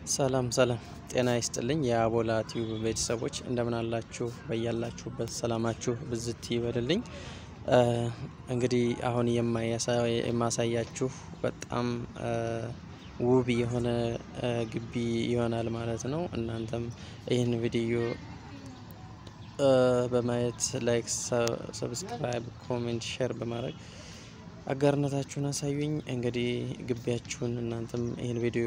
ሰላም ሰላም ጤና ይስጥልኝ የአቦላ ቲዩብ ቤተሰቦች እንደምን አላችሁ? በያላችሁበት ሰላማችሁ ብዝት ይበልልኝ። እንግዲህ አሁን የማሳያችሁ በጣም ውብ የሆነ ግቢ ይሆናል ማለት ነው። እናንተም ይህን ቪዲዮ በማየት ላይክ፣ ሰብስክራይብ፣ ኮሜንት፣ ሼር በማድረግ አጋርነታችሁን አሳዩኝ። እንግዲህ ግቢያችሁን እናንተም ይህን ቪዲዮ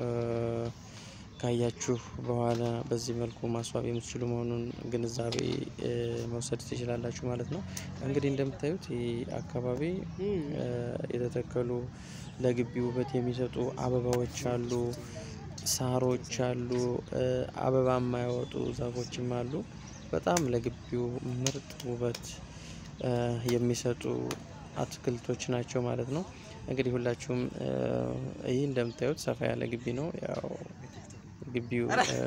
ካያችሁ በኋላ በዚህ መልኩ ማስዋብ የምትችሉ መሆኑን ግንዛቤ መውሰድ ትችላላችሁ ማለት ነው። እንግዲህ እንደምታዩት ይህ አካባቢ የተተከሉ ለግቢ ውበት የሚሰጡ አበባዎች አሉ፣ ሳሮች አሉ፣ አበባ የማያወጡ ዛፎችም አሉ። በጣም ለግቢው ምርጥ ውበት የሚሰጡ አትክልቶች ናቸው ማለት ነው። እንግዲህ ሁላችሁም ይህ እንደምታዩት ሰፋ ያለ ግቢ ነው። ያው ግቢው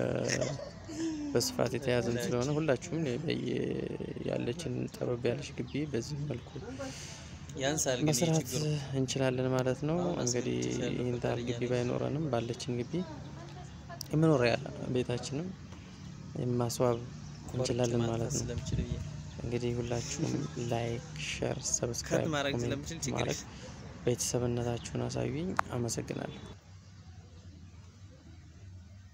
በስፋት የተያዘም ስለሆነ ሁላችሁም ያለችን ጠበብ ያለች ግቢ በዚህ መልኩ መስራት እንችላለን ማለት ነው። እንግዲህ ይህን ታህል ግቢ ባይኖረንም ባለችን ግቢ የመኖሪያ ቤታችንም ማስዋብ እንችላለን ማለት ነው። እንግዲህ ሁላችሁም ላይክ፣ ሼር፣ ሰብስክራይብ ማድረግ ቤተሰብነታችሁን አሳዩኝ። አመሰግናለሁ።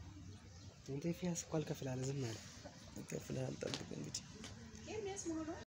ፊያስ እኮ አልከፍልሀል ዝም አለ። ከፍልሃል ጠብቅ እንግዲህ